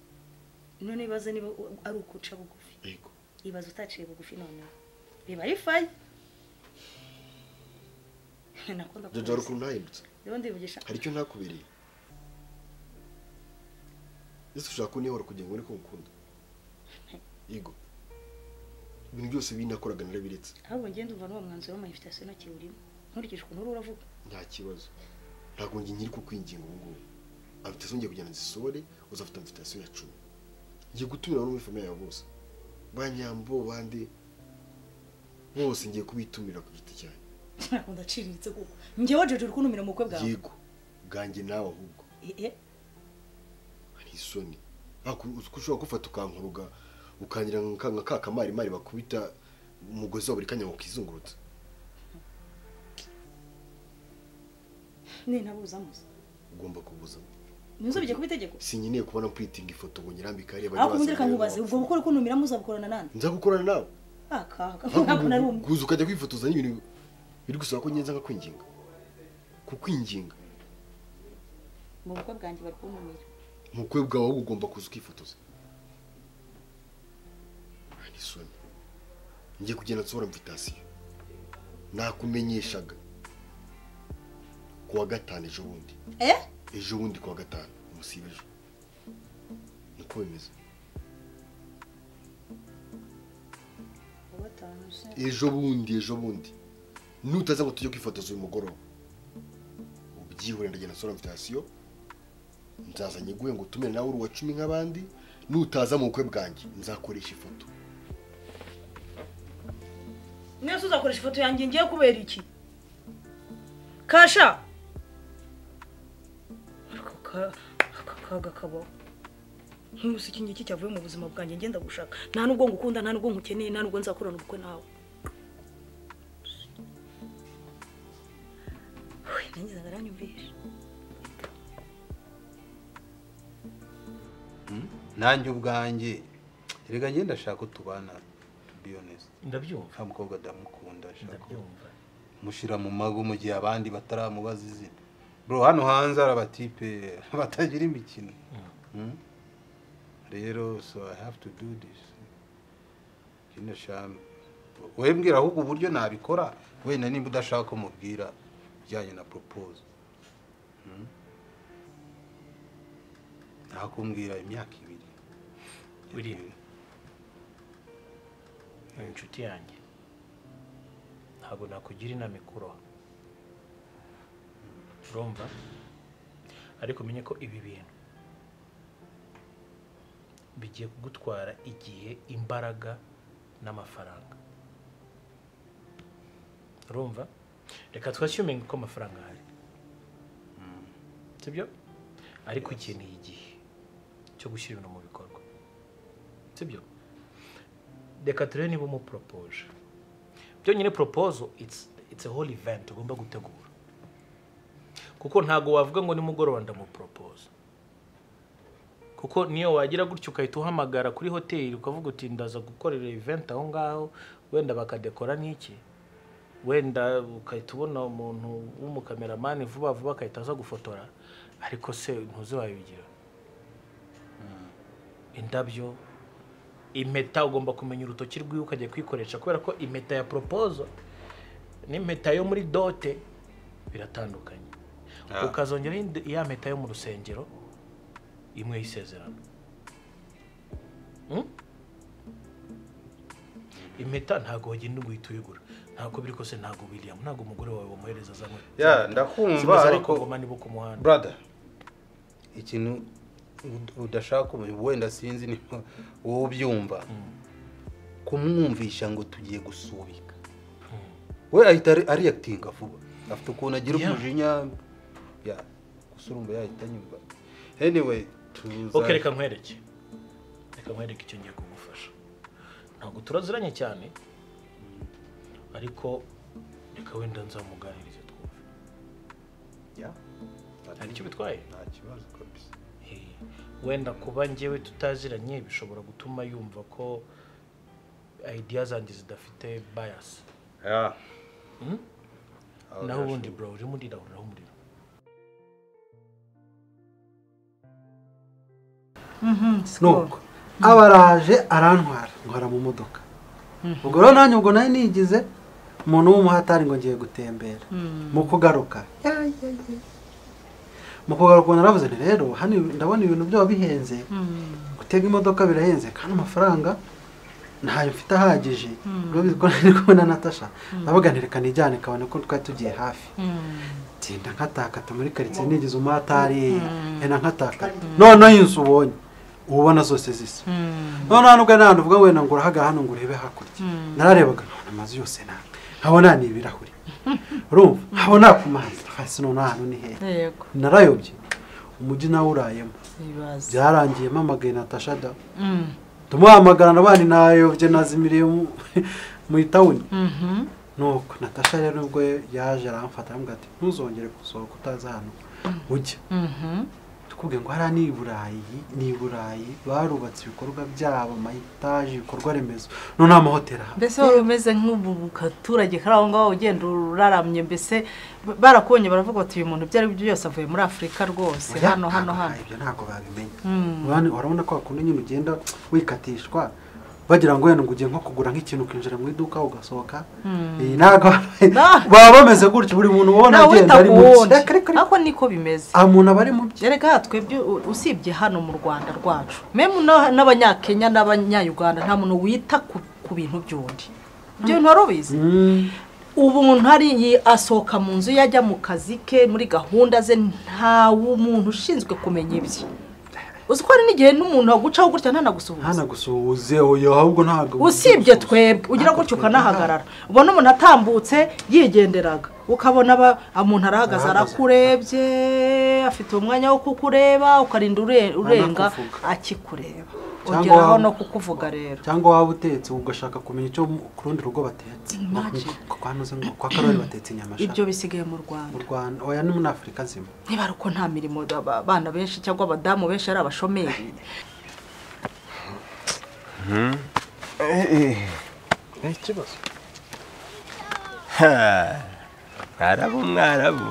none ibaze niba u- ari ukuca bugufi yego ibaze utaciye bugufi noneho biba ari fayi nakunda jaja hari ukuntu nahindutse rero ndivugisha hari icyo ntakubereye ese ushaka kunihora kugira ngo ubone ko ngukunda yego ibintu byose binakoraga narabiretse ahubwo njye ndumva n'uwo mwanzuro w'ama invitation ntakiri urimo nkurikije ukuntu uri uravuga nta kibazo ntabwo njye nyiri kukwinginga ubu ngubu amfitasiyo ngiye kujyana zisohore uzafite amfitasiyo ya cumi ngiye gutumira bamwe famiye yawe bose ba nyambo bande bose ngiye kubitumira ku giti cyanjye ntabwo ndaciriritse kuko njyewe jojo uri kuntumira mu bukwe bwawe yego bwanjye nawe ahubwo Eh, eh, hari isoni Ntabwo uzi ko ushobora gufata ukankuruga ukangira nka ka kamarimari bakubita umugozi wa buri kanya ngo kizungurutse nintabuza musa ugomba kubuzamo nizo bijya kuba itegeko sinkeneye kubona mpulitinga ifoto ngo nyirambike hariya bajye ariko ubundi reka bazana nkubaze ubwo bukwe uri kuntumira muzabukorana nande nza gukorana nawe akaga Ntabwo ntabwo nari umwe kuza ukajya kwifotoza n'ibintu biri gusaba ko ngenza nka kwinginga kukwinginga mu bukwe bwanjye bari kuntumira mu bukwe bwawe wowe ugomba kuza ukifotoza Hari isoni ngiye kugenda nsohora mvitasiyo nakumenyeshaga ku wa gatanu ejo bundi eh ejo bundi ku wa gatanu umusibe ejo niko bimeze uwa gatanu se ejo bundi ejo bundi nutaza ngo tujye kwifotoza uyu mugoroba ubyihorera ndagenda nsora mvitasiyo nzaza nyiguhe ngo utumire nawe uri uwa cumi nk'abandi nutaza mu bukwe bwanjye nzakoresha ifoto niyo se uzakoresha ifoto yanjye ngiye kubera iki kasha ariko ka- aka kaga kabaho nk'umunsi iki ngiki cyavuye mu buzima bwanjye ngenda gushaka nta nubwo ngukunda nta nubwo ngukeneye nta nubwo nzakorana ubukwe nawe Uy, nanjye nzanga aranyumvisha nanjye ubwanjye erega njye ndashaka utubana ndabyumva nta mukobwa ndamukunda ashaka ndabyumva mushyira mu mago mu gihe abandi bataramubaza izina bro hano hanze hari abatipe batagira imikino Hmm? rero so i have to do this Jina shami wowe mbwira ahubwo uburyo nabikora wenda nimba udashaka ko mubwira bijyanye na propose Hmm? ntakumbwira imyaka ibiri william ni inshuti yanjye ntabwo nakugira inama ikuroha urumva ariko umenye ko ibi bintu bigiye kugutwara igihe imbaraga n'amafaranga urumva reka twashyumenga ko amafaranga ahari sibyo ariko ukeneye igihe cyo gushyira ibintu mu bikorwa sibyo reka turebe niba umuporopoje byonyine poropozo it's it's a whole event ugomba gutegura kuko ntago wavuga ngo nimugoroba ndamuporopoza kuko niyo wagira gutya ukahita uhamagara kuri hoteli ukavuga uti ndaza gukorera event aho ngaho wenda bakadekora n'iki wenda ukahita ubona umuntu w'umukameramani vuba vuba akahita aza gufotora ariko se ntuziwabigira indabyo impeta ugomba kumenya urutoki rwiwe ukajya kwikoresha kubera ko impeta ya poropozo n'impeta yo muri dote biratandukanye ukazongeraho indi- ya mpeta yo mu rusengero imwe y'isezerano Hmm? impeta ntabwo wagenda ngo uhite uyigura ntabwo biri kose ntabwo william ntabwo umugore wawe wamuhereza za mpeta ya ndakumva ariko nibo ku muhanda brother ikintu ud- udashaka ubu- wenda sinzi ni wowe ubyumva kumwumvisha ngo tugiye gusubika we ahita ari- ariyakitinga vuba afite ukuntu agira Yeah. umujinya ya gusa urumva yahita anyumva anyway tuza ok reka nkwereke reka nkwereke icyo ngiye kugufasha ntabwo turaziranye cyane ariko reka wenda nzamuganirize twumve hari icyo bitwaye nta kibazo kabisa wenda kuba njyewe tutaziranye bishobora gutuma yumva ko idea zanjye zidafite bias ya Hmm? Aho naho ubundi birashoboka. bro urimo urira uriraho umuriro Skol. nuko aba araje arantwara ntwara mu modoka ubwo rero nanjye ubwo nari nigize umuntu w'umuhatari ngo ngiye gutembera mu kugaruka mu kugaruka ubwo naravuze nti rero hano ndabona ibintu byaba bihenze gutega imodoka birahenze kandi amafaranga ntayo mfite ahagije Mm. rero bizwi ko nari kumwe na natasha ndavuga nti reka nijyane kabone ko twari tugiye hafi tinda nkatakata muri karitsiye nigize umuhatari ena nkatakata noneho inzu ubonye uba ubona zose zisa noneho hano ubwo ni ahantu uvuga wenda ngo urahagara hano ngo urebe hakurya nararebaga nkabona amazu yose ni amwe nkabona ni ibirahuri urumva nkabona ku mazi hasi noneho ahantu ni heza Yego. narayobye umujyi nawe urayemo Ibibazo. byarangiye mpamagaye natasha da Mm. tumuhamagara nabandi nayobye nazimiriye mu- mu itawuni nuko natasha rero ubwo yaje aramfata aramubwira ati ntuzongere gusohoka utazi hano ujya tukubwiye ngo hariya ni i burayi ni i burayi barubatse ibikorwa byabo amayitaje ibikorwa remezo none amahoteli aha mbese wowe umeze nk'ubu mu katurage kari aho ngaho ugenda uraramye mbese ba- barakubonye baravuga bati uyu muntu ibyo ari byo byose avuye muri afurika rwose Oya, hano hano hano ibyo ntabwo babimenya Mm. Urabona- urabona ko wakunda nyine ugenda wikatishwa bagira ngo wenda ngo ugiye nko kugura nk'ikintu ukinjira mu iduka ugasohoka Eh, ntabwo baba bameze gutyo buri muntu ubona nawe wita agenda ari ku mu wundi ariko niko bimeze aha umuntu aba ari mu Erega aha twebwe u- usibye hano mu rwanda rwacu memu na- n'abanyakenya n'abanyayuganda nta muntu wita ku ku bintu by'undi ibyo bintu wari ubizi umuntu ari asohoka mu nzu ye ajya mu kazi ke muri gahunda ze nta muntu ushinzwe kumenya ibye uzi ko hari n'igihe n'umuntu wagucaho gutya ntanagusuhuza ntanagusuhuze oyo ahubwo ntabwo usibye twebwe ugira gutyo ukanahagarara ubona umuntu atambutse yigenderaga ukabona aba- umuntu arahagaze Arahagaze. arakurebye afite umwanya wo kukureba ukarinda ure- urenga Anakuvuga. akikureba Cyangwa ugeraho waba- no kukuvuga rero cyangwa waba utetse ugashaka kumenya icyo mu- ku rundi rugo batetse Imagine. Nko kwa nuze ngo kwa karori batetse inyama sha. ibyo bisigaye mu rwanda mu rwanda oya ni muri afurika zimwe niba ari uko nta mirimo aba- abana benshi cyangwa abadamu benshi ari abashomeri nta kibazo mwarabu mwarabu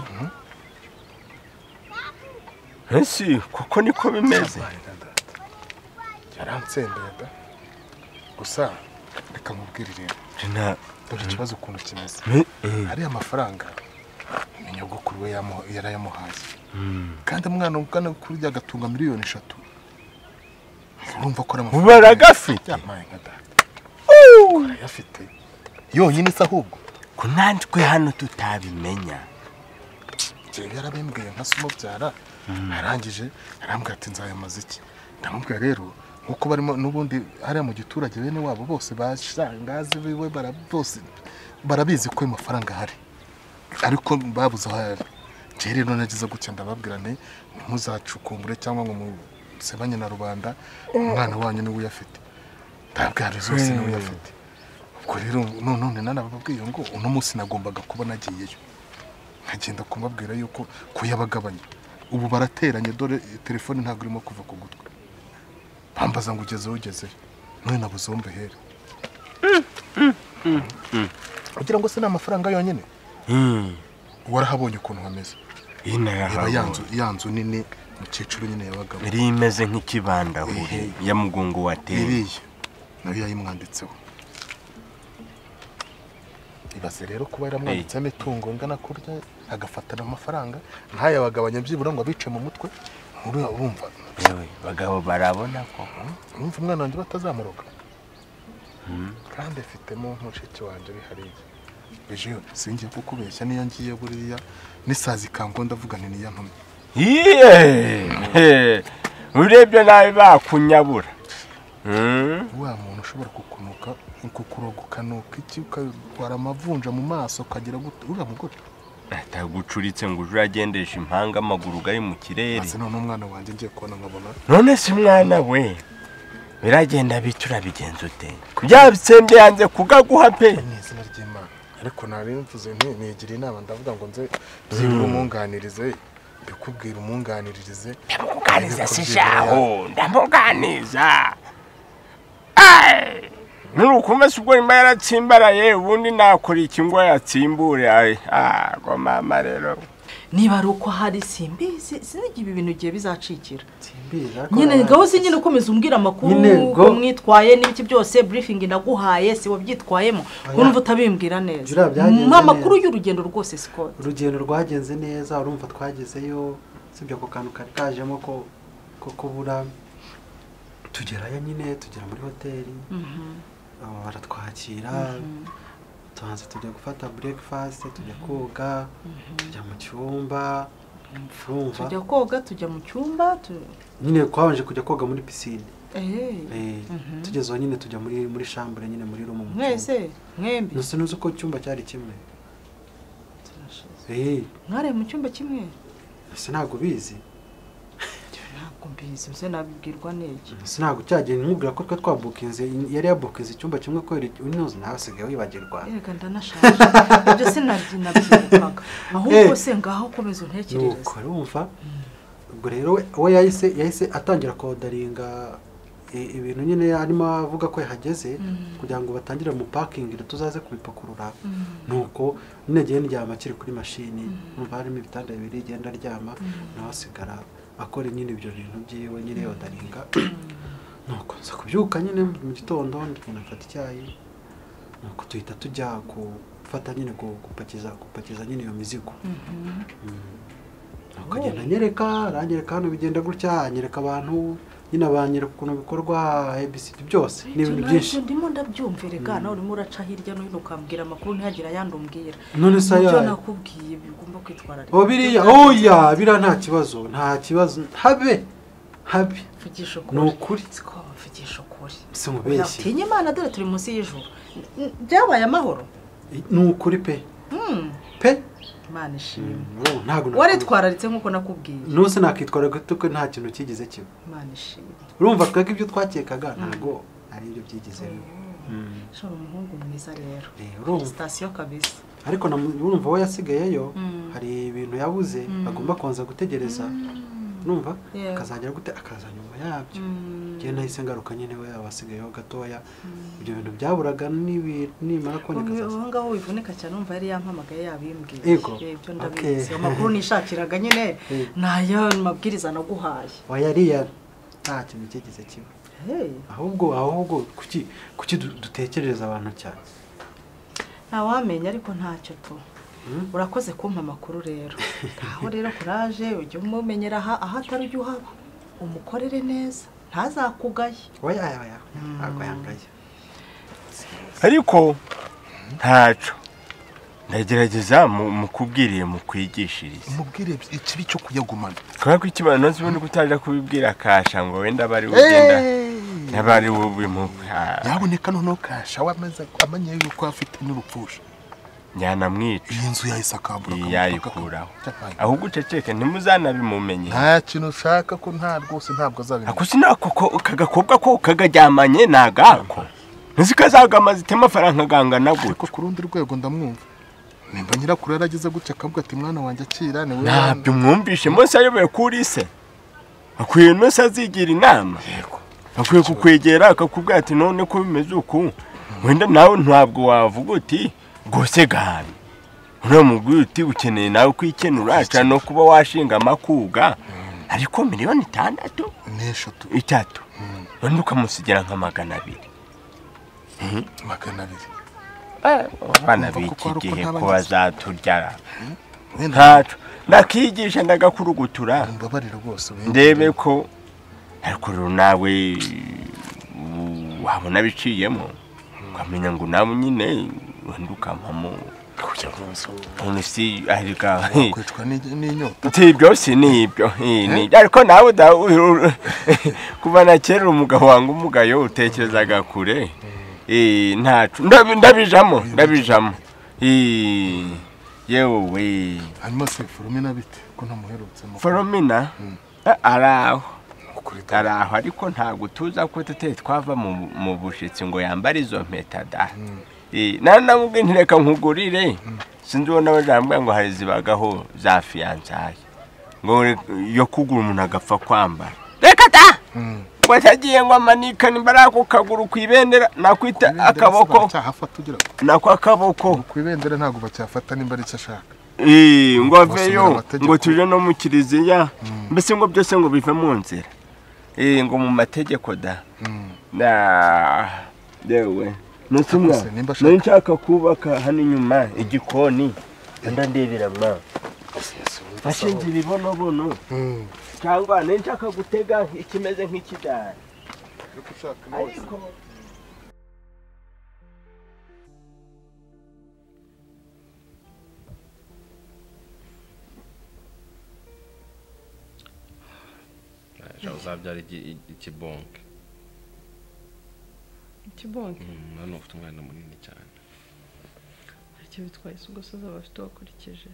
ese kuko niko bimeze yaransendeye da gusa reka mubwire ibintu dore ikibazo ukuntu kimeze hariya amafaranga ni nyogokuru we yamu- yarayamuhaye kandi umwana ugana kuri rya gatunga miliyoni eshatu urumva ko ari amafaranga Baragafite? yampaye nka data arayafite yonyine se ahubwo ko natwe hano tutabimenya njyewe yarabimbwiye nka umubyara arangije arambwira ati nzayamaze iki ndamubwira rero nk'uko barimo n'ubundi hariya mu giturage bene wabo bose bashangazi biwe bara- bose barabizi ko ayo mafaranga ahari ariko babuze aho ayari njyewe rero nagize gutya ndababwira nti ntimuzacukumbure cyangwa ngo musebanye na rubanda umwana wanyu niwe uyafite ndabwira zose niwe uyafite ubwo rero none nanababwiye ngo uno munsi nagombaga kuba nagiyeyo nkagenda kumubwira yuko kuyabagabanya ubu barateranye dore telefone ntabwo irimo kuva ku gutwi bambaza ngo ugeze ugezeyo none nabuze uwo mbihere kugira ngo se ni amafaranga yonyine warahabonye ukuntu hameze Iyi nayo Reba ya nzu- yahabonye. ya nzu nini mukecuru nyine yabagamo yari imeze nk'ikibandahure Ehe. ya mugungu wateye biriya nayo yayimwanditseho ibaze rero kuba yaramwanditseho imitungo ingana kurya agafatana amafaranga ntayo abagabanya byibura ngo abice mu mutwe nkuru urumva yewe bagabo barabona ko urumva umwana wanjye batazamuroga kandi afitemo mushiki wanjye bihariye ejo singiye kukubeshya niyo ngiye buriya n'isazi ikango ndavuga nti niya ntumye yeee urebye nabi bakunyabura Mm. wa muntu ushobora kukunuka kukuroga ukanuka iki ukatwara amavunja mu maso ukagira gute uriya mugore atagucuritse ngo uje uragendesha impanga amaguru gari mu kirere maze none umwana wanjye ngiye kubona nkabona none si mwana we biragenda bica urabigenza ute kubyabitsende yanze kugaguha pe mu izina ry'imana ariko nari mvuze nti nigira inama ndavuga ngo nze byibura umunganirize mbikubwira umunganiririze ndamukuganiriza Ariko si byibura ya- shaho ndamuganiza nurukumva si ubwo nyuma yaratsimbaraye ubundi nakora iki ngo yatsimbure Ai, ago mama rero niba ari uko hari simbizi sinigi ibi bintu igihe bizacikira Mbira, nyine gahozi nyine ukomeza umbwira amakuru Nyine go- uko mwitwaye n'ibiki byose briefing naguhaye si wabyitwayemo urumva utabibwira neza Jura, byagenze ni amakuru y'urugendo rwose sikoro urugendo rwagenze neza urumva twagezeyo usibye ako kantu kari kajemo ko ko kubura tugerayo nyine tugera muri hoteli aba baratwakira tubanza tujya gufata breakfast tujya koga tujya mu cyumba urumva tujya koga tujya mu cyumba tu- nyine twabanje kujya koga muri pisine Eh, Eh, mhm. tugezeho nyine tujya muri muri shambure nyine muri rumu mu cyumba mwese mwembi nose nuzi ko icyumba cyari kimwe Eh, mwariye mu cyumba kimwe ese ntabwo ubizi ntabwo mbizi mbese nabibwirwa n'iki ese ntabwo cyagenda nkubwira ko twe twabukinze yari yabukinze icyumba kimwe kubera unoze nawe usigaye wibagirwa yega ndanashaje ibyo sinabyi nabyibukaga ahubwo se ngaho ukomeza untekerereza nuko urumva ubwo rero we- we yahise yahise atangira kodaringa i- ibintu nyine arimo avuga ko yahageze Mm. kugira ngo batangire mu pakingire tuzaze kubipakurura Mm. nuko nyine agiye ndyama akiri kuri mashini numva harimo ibitanda bibiri agenda aryama nawe asigara akora nyine ibyo bintu byiwe nyine yodaringa nuko nza kubyuka nyine mu gitondo ndagenda mfata icyayi nuko tuhita tujya gufata nyine ku- gupakiza gupakiza nyine iyo mizigo akagenda anyereka aranyereka hano bigenda gutya anyereka abantu nyine abanyereka ukuntu bikorwa abcd byose ni ibintu byinshi Ibyo ndimo ndabyumva erega Mm. nawe urimo uraca hirya no hino ukambwira amakuru ntihagire ayandi umbwira None se ibyo ayahe? nakubwiye bigomba kwitwararika oh biriya oya biriya nta kibazo nta kibazo habe habe mvugisha ukuri ni ukuri siko mvugisha ukuri Si nkubeshye. utinya imana dore turi munsi y'ijuru N- byabaye amahoro ni ukuri pe Hmm, pe imana ishimwe Oh, ntabwo waritwararitse nk'uko nakubwiye nuse nakitwara gato ko nta kintu cyigeze kiba imana ishimwe urumva twebwe ibyo twakekaga ntabwo ari ibyo byigeze biba. shora umuhungu mwiza rero urumva. sitasiyo kabisa ariko na mu- urumva we yasigayeyo Mm. hari ibintu yabuze Mm. agomba kubanza gutegereza numva Yeah. akazagera gute akaza nyuma yabyo njyewe nahise ngaruka nyine we abasigayeho gatoya ibyo bintu byaburaga nibi- nimara kuboneka Ubu- azaza. ubu ngaho wivunika cyane umva yari yampamagaye yabimbwiye Yego. Eh, ibyo Okay. ndabizi amakuru nishakiraga nyine Eh. nayo mabwiriza naguhaye oya ariya nta kintu cyigeze kiba Hey, ahubwo ahubwo kuki kuki du- dutekerereza abantu cyane ntawamenya ariko ntacyo tu urakoze kumpa amakuru rero aho rero kuraje ujye umumenyera aha aho atari ujya uhaba umukorere neza ntazakugaye oya oya oya ntabwo yangaye ariko ntacyo ndagerageza mukubwiriye mukwigishirize umubwire ikibi cyo kuyagumana kubera ko ikimana nonse ubundi gutangira kubibwira kasha ngo wenda aba ari we ugenda yaba ari we ubimubwe Ah, yaboneka noneho kasha wamaze amanye yuko afite n'urupfusha nyanamwica iyi nzu yahise akambura yayikuraho ahubwo uceceke ntimuzanabimumenye nta kintu ushaka ko nta rwose ntabwo azabimenya ako sinako ko kagakobwa ko kagaryamanye nagako ntuzi ko azagama zitema amafaranga angana gutyo ariko ku rundi rwego ndamwumva nimba nyirakuru yarageze gutya akavuga ati mwana wanjye akira ni wowe wana." ntabyo mwumvishe mose ayoboye kuri se akwiye nose azigira inama akwiye kukwegera akakubwira ati none ko bimeze uku wenda nawe ntabwo wavuga uti rwose gabi uriya mugwi uti ukeneye nawe kwikenura cyane no kuba washinga amakuga ariko miliyoni itandatu n'eshatu itatu none ukamusigira nka magana abiri Mhm. magana abiri abana Urumva ko b'iki ari uko gihe nta ko bagizi. bazaturyara ntacu nakigisha ndagakurugutura mbabarira rwose we. ndebe ko ariko rero nawe u- wabona biciyemo ukamenya ngo nawe nyine wenda ukampamo none si arika kwicwa n'igi- n'inyota si ibyo si ni ibyo eh, ni ibyo. ariko nawe da- u- u- kuva na kera umugabo wanga umugayo utekerezaga kure Eh, ntacu ndabi- ndabijamo ndabijamo Eh, yewe hanyuma se foromina bite ko ntamuherutse mu foromina araho araho ariko ntabwo tuza ko tutari twava mu- mu bushitsi ngo yambare izo mpeta da Eh, nari namubwiye nti reka nkugurire sinzi ubona bajambwira ngo hari zibagaho za fiyansaye ngo re- yo kugura umuntu agapfa kwambara reka da watagiye ngo amanika nimbara ako kaguru ku ibendera nakwita akaboko cyahafata ugira ngo nako akaboko ku ibendera ntabwo bacyafata nimba ari icyo ashaka Eh, ngo Basomera aveyo amategeko. ngo tuje no mu kiliziya mbese ngo byose ngo bive mu nzira Eh, ngo mu mategeko da Na- yewe nutumwa Ubwo se nimba ashaka- nari nshaka kubaka hano inyuma igikoni anda ndebera ma bashinze ibibonobono cyangwa nari nshaka gutega ikimeze nk'ikidari ariko Ejo uzabyara iki- ikibonke ikibonke Mm, hano ufite umwana munini cyane icyo bitwaye si ugasoza bafite wakurikije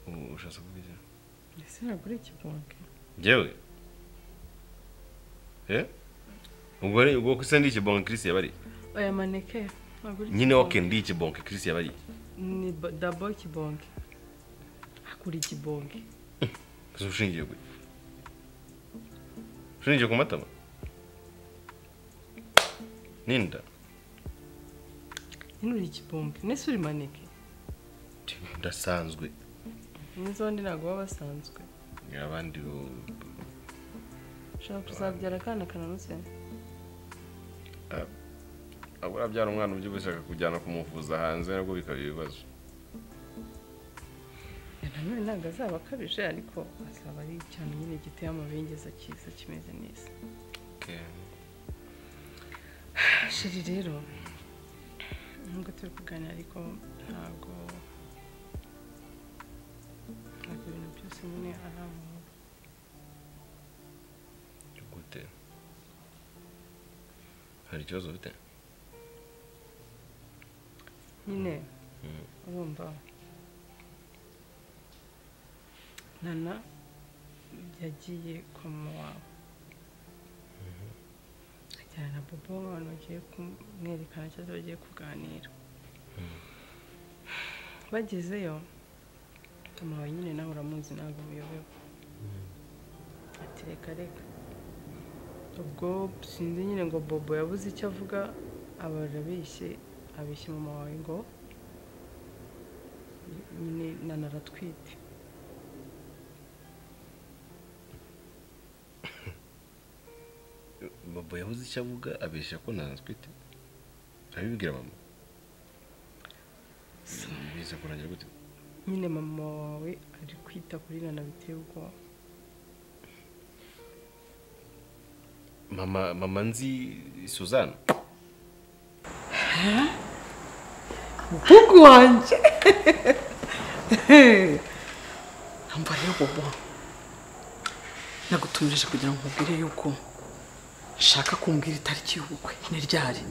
U- ushatse kuvuga iki? ese ntabwo ari ikibonke njyewe eh ubwo ni ubwo se ndi ikibonke kirisi yabari aya maneke ntabwo ari nyine ikibonke. oke ndi ikibonke kirisi yabari ni ba- dabo ikibonke hakuri ikibonke gusa ushingiye kuri ushingiye ku matama ninda nyine uri ikibonke nese uri maneke ndasanzwe neza abandi ntabwo baba basanzwe abandi bo- ushaka kuzabyara akana kananutse Ah, ahubwo urabyara umwana ubyibushye akakujyana kumuvuza hanze nabwo bikaba ibibazo nanone ntabwo azaba akabije ariko azaba ari icyana nyine giteye amabengeza cyiza kimeze neza sheri rero nubwo turi kuganira ariko ntabwo ntabwo ibintu byose nyine ari ahantu gute hari ikibazo ufite nyine urumva nana yagiye kwa mama wawe ajyana na bobo abantu bagiye kumwerekana cyangwa bagiye kuganira bagezeyo mama wawe nyine nawe uramuzi ntabwo umuyobewe ati reka reka ubwo sinzi nyine ngo bobo yabuze icyo avuga aba arabeshye abeshya mama wawe ngo nyine nana aratwite bobo yabuze icyo avuga abeshya ko nanatwite arabibwira mama biza kurangira gute nyine mama wawe ari kwita kuri nana biteye ubwoba mama mama nzi suzana umuhungu wanjye ntabwo rero bobo nagutumirije kugira ngo nkubwire yuko nshaka kumbwira itariki y'ubukwe ni ryari